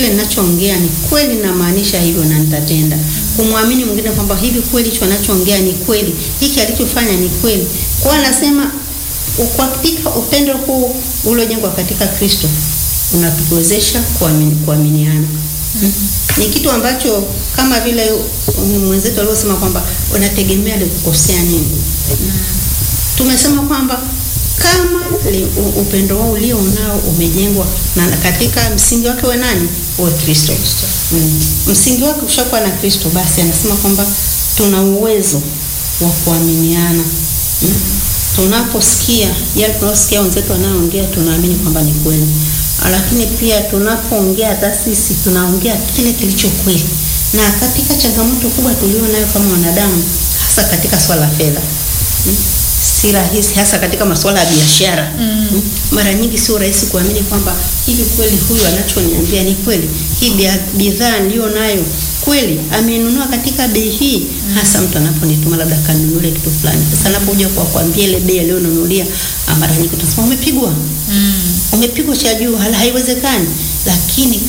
ninachoongea ni kweli, namaanisha hivyo na nitatenda. Kumwamini mwingine kwamba hivi kweli hicho anachoongea ni kweli, hiki alichofanya ni kweli. Kwa hiyo anasema katika upendo huu uliojengwa katika Kristo unatuwezesha kuamini, kuaminiana. Mm. Ni kitu ambacho kama vile mwenzetu alivyosema kwamba unategemea alikukosea nini. Mm. Tumesema kwamba kama li, upendo wao ulio nao umejengwa na katika msingi wake wa nani? Wa Kristo. Mm. Msingi wake ushakuwa na Kristo, basi anasema kwamba tuna uwezo wa kuaminiana. Mm. Tunaposikia yale tunaosikia wenzetu wanaoongea, tunaamini kwamba ni kweli, lakini pia tunapoongea hata sisi tunaongea kile kilicho kweli. Na katika changamoto kubwa tulio nayo kama wanadamu, hasa katika swala la fedha mm si rahisi hasa katika masuala ya biashara mm. Mara nyingi sio rahisi kuamini kwamba hivi kweli huyu anachoniambia ni kweli, hii bidhaa niliyo nayo kweli amenunua katika bei hii mm. Hasa mtu anaponituma labda kanunulie kitu fulani, sasa anapokuja kwa kuambia ile bei aliyonunulia, mara nyingi utasema umepigwa, mm. umepigwa cha juu, haiwezekani, lakini